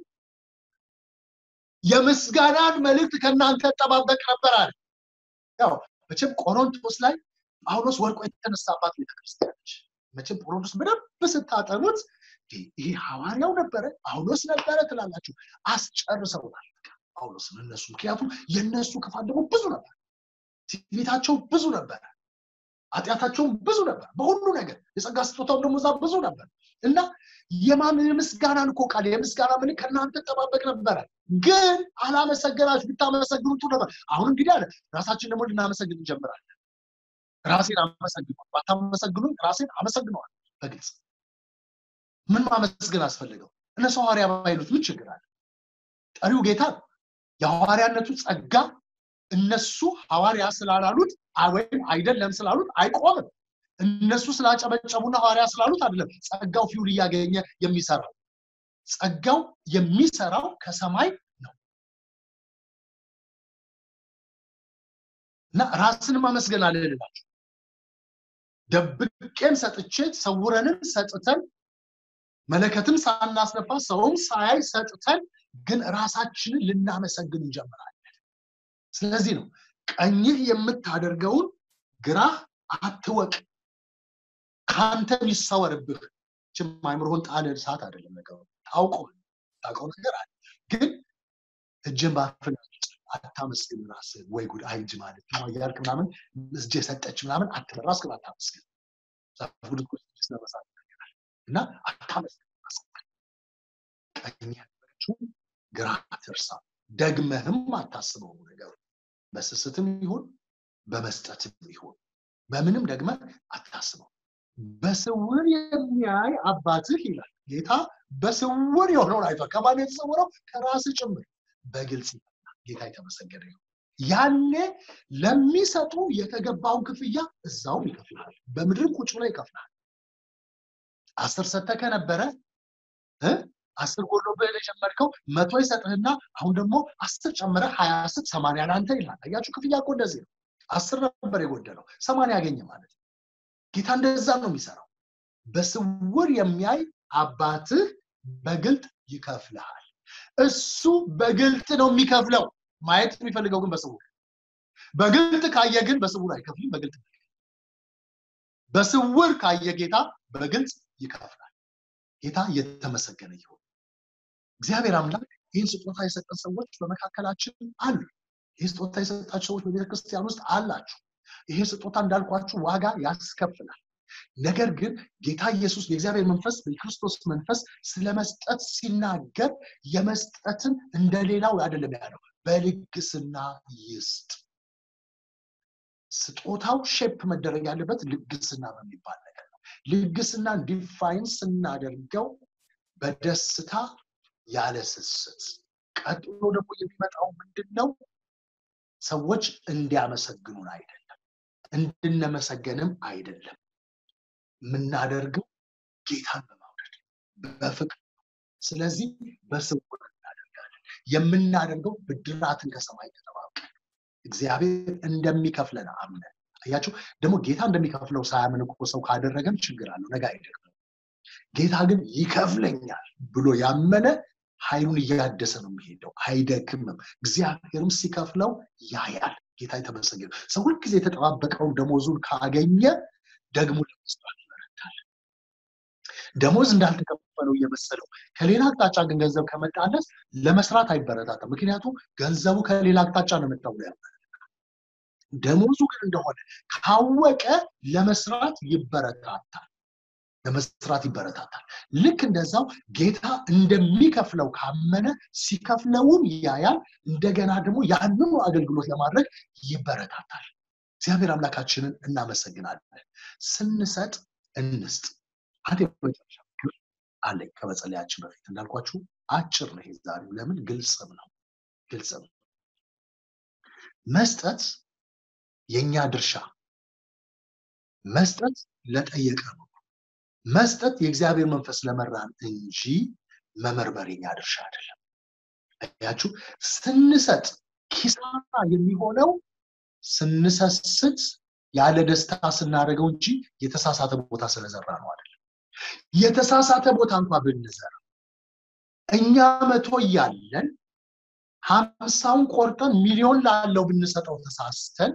የምስጋናን መልእክት ከእናንተ ጠባበቅ ነበር አለ ያው መቼም ቆሮንቶስ ላይ ጳውሎስ ወርቆ የተነሳባት ቤተክርስቲያኖች መቼም ቆሮንቶስ በደንብ ስታጠኑት ይሄ ሐዋርያው ነበረ ጳውሎስ ነበረ ትላላችሁ አስጨርሰውታል ጳውሎስን እነሱ ምክንያቱም የእነሱ ክፋት ደግሞ ብዙ ነበር ትዕቢታቸው ብዙ ነበረ ኃጢአታቸውም ብዙ ነበር በሁሉ ነገር የጸጋ ስጦታው ደግሞ እዛ ብዙ ነበር እና የማምን የምስጋናን እኮ ቃል የምስጋና ምን ከእናንተ ጠባበቅ ነበረ ግን አላመሰገናችሁ ብታመሰግኑ ጥሩ ነበር አሁን እንግዲህ አለ ራሳችን ደግሞ ልናመሰግን እንጀምራለን ራሴን አመሰግነዋል ባታመሰግኑኝ ራሴን አመሰግነዋል በግልጽ ምን ማመስገን አስፈልገው እነሱ ሐዋርያ ባይሉት ምን ችግር አለ ጠሪው ጌታ የሐዋርያነቱ ጸጋ እነሱ ሐዋርያ ስላላሉት ወይም አይደለም ስላሉት አይቆምም እነሱ ስላጨበጨቡና ሐዋርያ ስላሉት አይደለም ጸጋው ፊውል እያገኘ የሚሰራው ጸጋው የሚሰራው ከሰማይ ነው እና ራስን ማመስገን አለ ልላችሁ ደብቄም ሰጥቼ ሰውረንም ሰጥተን መለከትም ሳናስነፋ ሰውም ሳያይ ሰጥተን ግን ራሳችንን ልናመሰግን እንጀምራለን ስለዚህ ነው ቀኝህ የምታደርገውን ግራህ አትወቅ ከአንተ ይሰወርብህ ችም አይምሮህን ጣለ እሳት አይደለም ነገሩ ታውቆ ታውቀው ነገር አለ ግን እጅን ባፍን አታመስግን ራስህ ወይ ጉድ አይጅ ማለት ነው እያልክ ምናምን እጅ የሰጠች ምናምን አትበል ራስህን አታመስግን እና አታመስግን ቀኝ ያለችው ግራ አትርሳ ደግመህም አታስበው ነገሩ በስስትም ይሁን በመስጠትም ይሁን በምንም ደግመ አታስበው በስውር የሚያይ አባትህ ይላል ጌታ በስውር የሆነውን አይቷል ከማን የተሰወረው ከራስ ጭምር በግልጽ ጌታ የተመሰገነ ይሁን ያኔ ለሚሰጡ የተገባውን ክፍያ እዛውም ይከፍልሃል በምድር ቁጭ ብሎ ይከፍልሃል አስር ሰተ ከነበረ አስር ጎሎብህ የጀመርከው መቶ ይሰጥህና አሁን ደግሞ አስር ጨምረ ሀያ ስት ሰማንያ ለአንተ ይላል አያችሁ ክፍያ እኮ እንደዚህ ነው አስር ነበር የጎደለው ሰማንያ ያገኘ ማለት ነው ጌታ እንደዛ ነው የሚሰራው በስውር የሚያይ አባትህ በግልጥ ይከፍልሃል እሱ በግልጥ ነው የሚከፍለው ማየት የሚፈልገው ግን በስውር በግልጥ ካየ ግን በስውር አይከፍልም በግልጥ በስውር ካየ ጌታ በግልጽ ይከፍላል ጌታ እየተመሰገነ ይሁን እግዚአብሔር አምላክ ይህን ስጦታ የሰጠን ሰዎች በመካከላችን አሉ ይህ ስጦታ የሰጣቸው ሰዎች በቤተክርስቲያን ውስጥ አላችሁ ይሄ ስጦታ እንዳልኳችሁ ዋጋ ያስከፍላል ነገር ግን ጌታ ኢየሱስ የእግዚአብሔር መንፈስ የክርስቶስ መንፈስ ስለ መስጠት ሲናገር የመስጠትን እንደሌላው አይደለም ያለው በልግስና ይስጥ ስጦታው ሼፕ መደረግ ያለበት ልግስና በሚባል ነገር ነው ልግስና ዲፋይን ስናደርገው በደስታ ያለ ስስት ቀጥሎ ደግሞ የሚመጣው ምንድን ነው ሰዎች እንዲያመሰግኑን አይደለም እንድነመሰገንም አይደለም የምናደርገው ጌታን በማውደድ በፍቅር ስለዚህ በስውር እናደርጋለን የምናደርገው ብድራትን ከሰማይ ከተባቀን እግዚአብሔር እንደሚከፍለን አምነን አያችሁ ደግሞ ጌታ እንደሚከፍለው ሳያምን እኮ ሰው ካደረገም ችግር አለው ነገ አይደግምም ጌታ ግን ይከፍለኛል ብሎ ያመነ ኃይሉን እያደሰ ነው የሚሄደው አይደክምም እግዚአብሔርም ሲከፍለው ያያል ጌታ የተመሰገነ ሰው ሁልጊዜ የተጠባበቀው ደሞዙን ካገኘ ደግሞ ለመስራት ይበረታል ደሞዝ እንዳልተከፈለው እየመሰለው ከሌላ አቅጣጫ ግን ገንዘብ ከመጣለት ለመስራት አይበረታታም ምክንያቱም ገንዘቡ ከሌላ አቅጣጫ ነው የመጣው ያለ ደሞዙ ግን እንደሆነ ካወቀ ለመስራት ይበረታታል ለመስራት ይበረታታል ልክ እንደዛው ጌታ እንደሚከፍለው ካመነ ሲከፍለውም ያያል እንደገና ደግሞ ያንኑ አገልግሎት ለማድረግ ይበረታታል እግዚአብሔር አምላካችንን እናመሰግናለን ስንሰጥ እንስጥ አንድ የመጨረሻ ምክር አለኝ ከመጸለያችን በፊት እንዳልኳችሁ አጭር ነው ዛሬው ለምን ግልጽም ነው ግልጽም መስጠት የኛ ድርሻ መስጠት ለጠየቀ ነው መስጠት የእግዚአብሔር መንፈስ ለመራን እንጂ መመርመር የኛ ድርሻ አይደለም ያችሁ ስንሰጥ ኪሳራ የሚሆነው ስንሰስት ያለ ደስታ ስናደርገው እንጂ የተሳሳተ ቦታ ስለዘራ ነው አይደለም የተሳሳተ ቦታ እንኳ ብንዘራ እኛ መቶ እያለን ሀምሳውን ቆርጠን ሚሊዮን ላለው ብንሰጠው ተሳስተን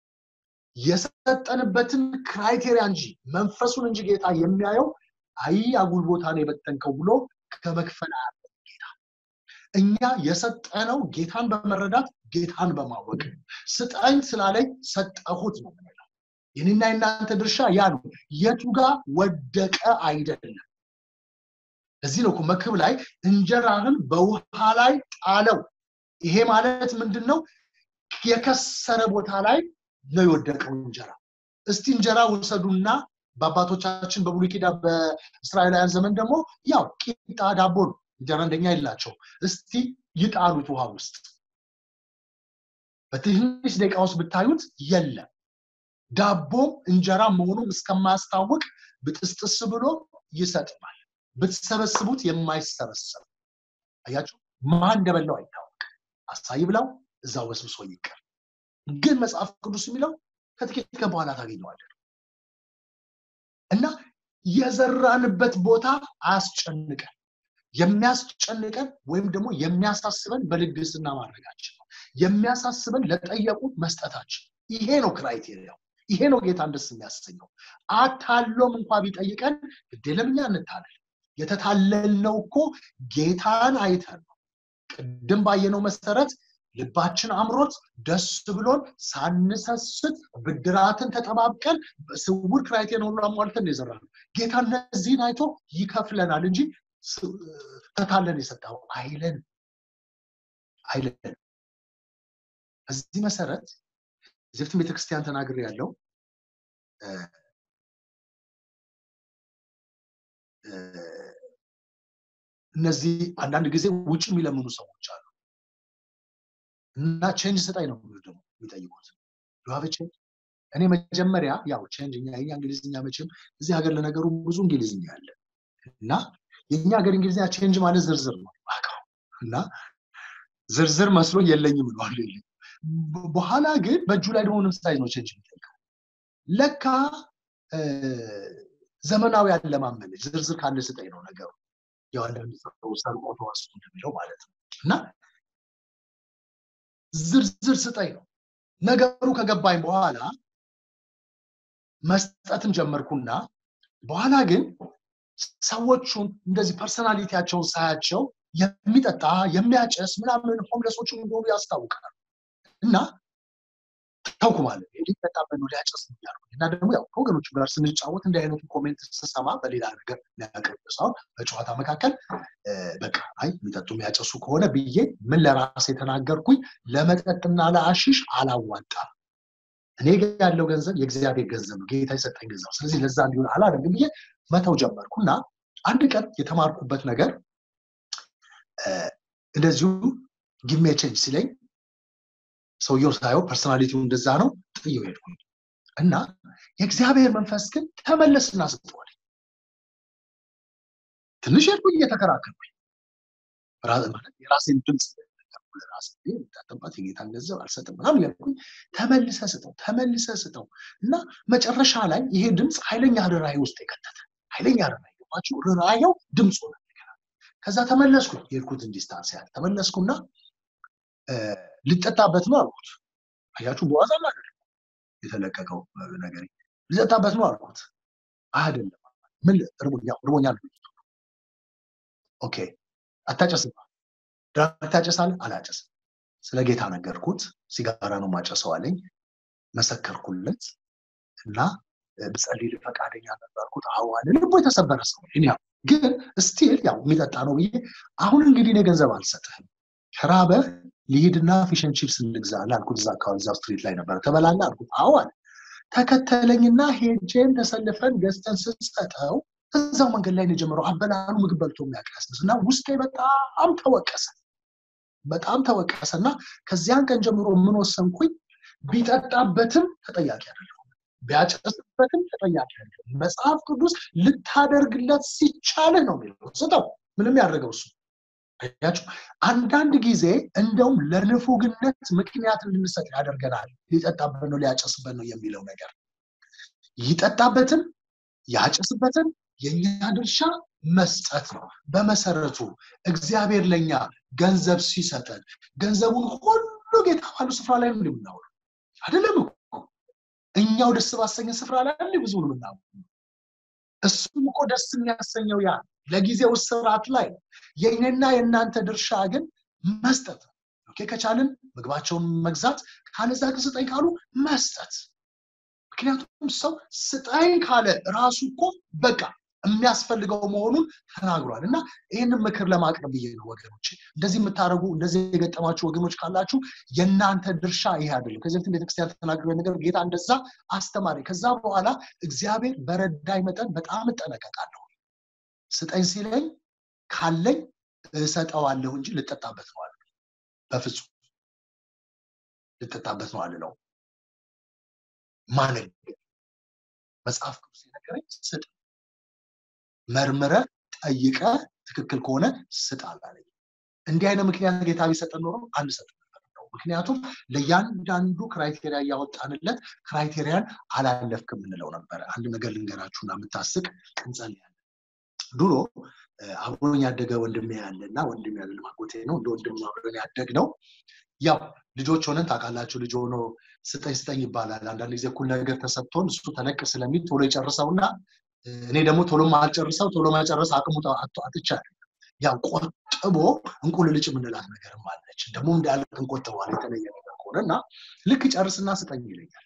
የሰጠንበትን ክራይቴሪያ እንጂ መንፈሱን እንጂ ጌታ የሚያየው አይ አጉል ቦታ ነው የበተንከው ብሎ ከመክፈል ጌታ እኛ የሰጠነው ጌታን በመረዳት ጌታን በማወቅ ስጠኝ ስላለኝ ሰጠሁት ነው ምንለው የኔና የናንተ ድርሻ ያ ነው የቱ ጋር ወደቀ አይደለም እዚህ ነው መክብ ላይ እንጀራህን በውሃ ላይ ጣለው ይሄ ማለት ምንድን ነው የከሰረ ቦታ ላይ ነው የወደቀው እንጀራ እስቲ እንጀራ ውሰዱና በአባቶቻችን በብሉይ ኪዳን በእስራኤላውያን ዘመን ደግሞ ያው ቂጣ ዳቦ ነው እንጀራ እንደኛ የላቸው እስቲ ይጣሉት ውሃ ውስጥ በትንሽ ደቂቃ ውስጥ ብታዩት የለም ዳቦም እንጀራ መሆኑን እስከማያስታውቅ ብጥስጥስ ብሎ ይሰጥማል ብትሰበስቡት የማይሰበሰብ አያችሁ ማን እንደበላው አይታወቅ አሳይ ብላው እዛው በስብሶ ይቀር ግን መጽሐፍ ቅዱስ የሚለው ከጥቂት ቀን በኋላ ታገኘዋለን እና የዘራንበት ቦታ አያስጨንቀን የሚያስጨንቀን ወይም ደግሞ የሚያሳስበን በልግስና ማድረጋችን ነው የሚያሳስበን ለጠየቁት መስጠታችን ይሄ ነው ክራይቴሪያው ይሄ ነው ጌታን ደስ የሚያሰኘው አታሎም እንኳ ቢጠይቀን ግዴለም እኛ እንታለል የተታለልነው እኮ ጌታን አይተን ነው ቅድም ባየነው መሰረት ልባችን አምሮት ደስ ብሎን ሳንሰስት ብድራትን ተጠባብቀን ስውር ክራይቴሪያን ሁሉ አሟልተን የዘራ ነው ጌታ እነዚህን አይቶ ይከፍለናል እንጂ ተታለን የሰጠው አይለን አይለን በዚህ መሰረት እዚህ ቤተክርስቲያን ተናግር ያለው እነዚህ አንዳንድ ጊዜ ውጭ የሚለምኑ ሰዎች አሉ እና ቼንጅ ስጣኝ ነው ደግሞ የሚጠይቁት ዱሀበ ቼንጅ እኔ መጀመሪያ ያው ቼንጅ እኛ የኛ እንግሊዝኛ መቼም እዚህ ሀገር ለነገሩ ብዙ እንግሊዝኛ አለ እና የእኛ ሀገር እንግሊዝኛ ቼንጅ ማለት ዝርዝር ነው እና ዝርዝር መስሎ የለኝም ብለዋል በኋላ ግን በእጁ ላይ ደግሞ ምሳሌ ነው ቼንጅ የሚጠይቀው ለካ ዘመናዊ አለማመነች ዝርዝር ካለ ስጠኝ ነው ነገሩ ያው አንዳንድ ሰው ሰርቆ ተዋሱ እንደሚለው ማለት ነው እና ዝርዝር ስጠኝ ነው ነገሩ ከገባኝ በኋላ መስጠትም ጀመርኩና በኋላ ግን ሰዎቹን እንደዚህ ፐርሰናሊቲያቸውን ሳያቸው የሚጠጣ የሚያጨስ ምናምን ሆምለሶቹ እንደሆኑ ያስታውቃል እና ተውኩ ማለት ሊጠጣበት ነው ሊያጨስ ያልኩ እና ደግሞ ያው ከወገኖቹ ጋር ስንጫወት እንዲህ አይነቱ ኮሜንት ስሰማ በሌላ ነገር ሊያቀርብ ሳይሆን በጨዋታ መካከል በቃ አይ የሚጠጡ የሚያጨሱ ከሆነ ብዬ ምን ለራሴ የተናገርኩኝ ለመጠጥና ለአሺሽ አላዋጣም እኔ ያለው ገንዘብ የእግዚአብሔር ገንዘብ ነው ጌታ የሰጠኝ ገንዘብ ስለዚህ ለዛ እንዲሆን አላደርግም ብዬ መተው ጀመርኩ እና አንድ ቀን የተማርኩበት ነገር እንደዚሁ ጊሜ ቼንጅ ሲለኝ ሰውየው ሳየው ፐርሶናሊቲው እንደዛ ነው ጥየው ሄድኩኝ እና የእግዚአብሔር መንፈስ ግን ተመለስና ስጠዋል ትንሽ ሄድኩኝ እየተከራከርኩኝ ማለት የራሴን ድምፅ ራሴ የምታጠባት የጌታን ገንዘብ አልሰጥም ምናምን ያልኩኝ ተመልሰ ስጠው ተመልሰ ስጠው እና መጨረሻ ላይ ይሄ ድምፅ ኃይለኛ ርራይ ውስጥ የከተተ ኃይለኛ ርራይ ገባችሁ ርራየው ድምፁ ነው ከዛ ተመለስኩ የሄድኩት ዲስታንስ ያህል ተመለስኩና ሊጠጣበት ነው አልኩት አያችሁ በዋዛ ማለት የተለቀቀው ነገር ሊጠጣበት ነው አልኩት አይደለም ምን ርቦኛል ኦኬ አታጨስም ድራግ ታጨሳለህ አላጨስም ስለ ጌታ ነገርኩት ሲጋራ ነው ማጨሰው አለኝ መሰከርኩለት እና ብጸልይ ፈቃደኛ ነበርኩት አዋለ ልቦ የተሰበረ ሰው ግን ስቲል ያው የሚጠጣ ነው ብዬ አሁን እንግዲህ እኔ ገንዘብ አልሰጥህም ከራበህ ሊሄድና ፊሽን ቺፕስ እንግዛለ አልኩት እዛ አካባቢ እዛው ስትሪት ላይ ነበረ ተበላለ አልኩት አዋል ተከተለኝና ሄጄን ተሰልፈን ገዝተን ስንሰጠው እዛው መንገድ ላይ ነው የጀመረው አበላሉ ምግብ በልቶ የሚያቀያስስ እና ውስጤ በጣም ተወቀሰ በጣም ተወቀሰ እና ከዚያን ቀን ጀምሮ ምን ወሰንኩኝ ቢጠጣበትም ተጠያቂ አይደለሁም ቢያጨስበትም ተጠያቂ አይደለሁም መጽሐፍ ቅዱስ ልታደርግለት ሲቻልህ ነው የሚለው ስጠው ምንም ያደረገው እሱ ያችሁ አንዳንድ ጊዜ እንደውም ለንፉግነት ምክንያት እንድንሰጥ ያደርገናል ሊጠጣበት ነው ሊያጨስበት ነው የሚለው ነገር ይጠጣበትም ያጨስበትም የኛ ድርሻ መስጠት ነው በመሰረቱ እግዚአብሔር ለኛ ገንዘብ ሲሰጠን ገንዘቡን ሁሉ ጌታ ባሉ ስፍራ ላይ ነው የምናውለው አይደለም እኛው ደስ ባሰኘን ስፍራ ላይ አንድ ብዙ ነው የምናውለው እሱም እኮ ደስ የሚያሰኘው ያ ለጊዜው ስርዓት ላይ የእኔና የእናንተ ድርሻ ግን መስጠት ኦኬ ከቻልን ምግባቸውን መግዛት ካለዛ ግን ስጠኝ ካሉ መስጠት ምክንያቱም ሰው ስጠኝ ካለ ራሱ እኮ በቃ የሚያስፈልገው መሆኑን ተናግሯል እና ይህንን ምክር ለማቅረብ ብዬ ነው ወገኖች እንደዚህ የምታደረጉ እንደዚህ የገጠማችሁ ወገኖች ካላችሁ የእናንተ ድርሻ ይሄ አይደለም ከዚህ በፊት ቤተክርስቲያን ተናግረ ነገር ጌታ እንደዛ አስተማሪ ከዛ በኋላ እግዚአብሔር በረዳይ መጠን በጣም እጠነቀቃለሁ ስጠኝ ሲለኝ ካለኝ እሰጠዋለሁ እንጂ ልጠጣበት ነው አለ በፍጹም ልጠጣበት ነው አልለው ማነገር መጽሐፍ ቅዱስ የነገረኝ ስጥ መርምረ ጠይቀ ትክክል ከሆነ ስጥ አላለኝ እንዲህ አይነት ምክንያት ጌታ ቢሰጠን ኖሮ አንሰጥ ነው ምክንያቱም ለእያንዳንዱ ክራይቴሪያ እያወጣንለት ክራይቴሪያን አላለፍክ የምንለው ነበረ አንድ ነገር ልንገራችሁና የምታስቅ እንጸልያለን ድሮ አብሮኝ ያደገ ወንድሜ ያለ እና ወንድሜ ያለ ማጎቴ ነው እንደ ወንድም አብሮን ያደግ ነው ያው ልጆች ሆነን ታውቃላችሁ ልጅ ሆኖ ስጠኝ ስጠኝ ይባላል አንዳንድ ጊዜ እኩል ነገር ተሰጥቶን እሱ ተለቅ ስለሚል ቶሎ ይጨርሰውና እኔ ደግሞ ቶሎ ማልጨርሰው ቶሎ መጨረስ አቅሙ አጥቻለሁ ያው ቆጥቦ እንቁልልጭ የምንላት ነገርም አለች ደግሞ እንዳያልቅ እንቆጥበዋል የተለየ ነገር ከሆነ እና ልክ ጨርስና ስጠኝ ይለኛል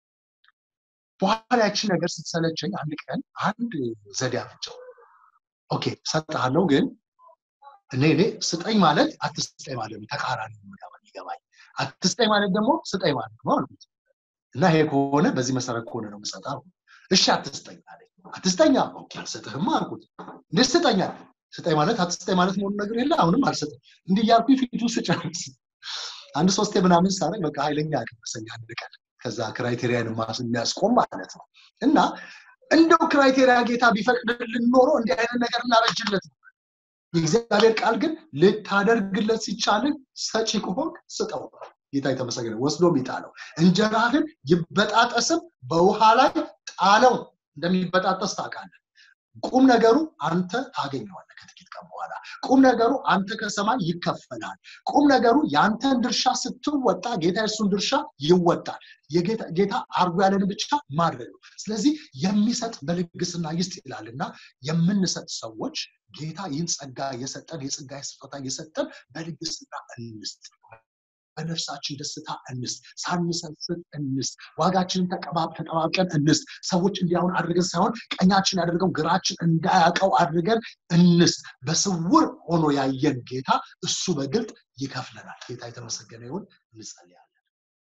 በኋላ ያቺ ነገር ስትሰለቸኝ አንድ ቀን አንድ ዘዴ አፍጨው ኦኬ ሰጥሃለው ግን እኔ እኔ ስጠኝ ማለት አትስጠኝ ማለት ነው ተቃራኒ ይገባኝ አትስጠኝ ማለት ደግሞ ስጠኝ ማለት ነው አልኩት እና ይሄ ከሆነ በዚህ መሰረት ከሆነ ነው ምሰጣ እሺ አትስጠኝ አለኝ አትስጠኛ ኦኬ አልሰጥህማ አልኩት እንዴት ስጠኛል ስጠኝ ማለት አትስጠኝ ማለት መሆኑ ነገር የለ አሁንም አልሰጥም እንዲህ እያልኩ ፊቱ ስጨርስ አንድ ሶስቴ ምናምን ሳረግ በቃ ኃይለኛ አቀመሰኝ አንድ ቀን ከዛ ክራይቴሪያን የሚያስቆም ማለት ነው እና እንደው ክራይቴሪያ ጌታ ቢፈቅድልን ኖሮ እንዲህ አይነት ነገር እናረጅለት ነበር የእግዚአብሔር ቃል ግን ልታደርግለት ሲቻልን ሰጪ ከሆን ስጠው ጌታ የተመሰገነ ወስዶ ይጣለው እንጀራህን ይበጣጠስም በውሃ ላይ ጣለው እንደሚበጣጠስ ታውቃለህ ቁም ነገሩ አንተ ታገኘዋለህ ከጥቂት ቀን በኋላ ቁም ነገሩ አንተ ከሰማይ ይከፈላል ቁም ነገሩ የአንተን ድርሻ ስትወጣ ጌታ የሱን ድርሻ ይወጣል ጌታ አርጎ ያለን ብቻ ማድረግ ነው ስለዚህ የሚሰጥ በልግስና ይስጥ ይላል እና የምንሰጥ ሰዎች ጌታ ይህን ጸጋ የሰጠን የጸጋ ስጦታ የሰጠን በልግስና እንስጥ በነፍሳችን ደስታ እንስት ሳንሰስት እንስት ዋጋችንን ተጠባብቀን እንስት ሰዎች እንዲያሁን አድርገን ሳይሆን ቀኛችን ያደርገው ግራችን እንዳያውቀው አድርገን እንስት በስውር ሆኖ ያየን ጌታ እሱ በግልጥ ይከፍለናል ጌታ የተመሰገነ ይሁን እንጸልያለን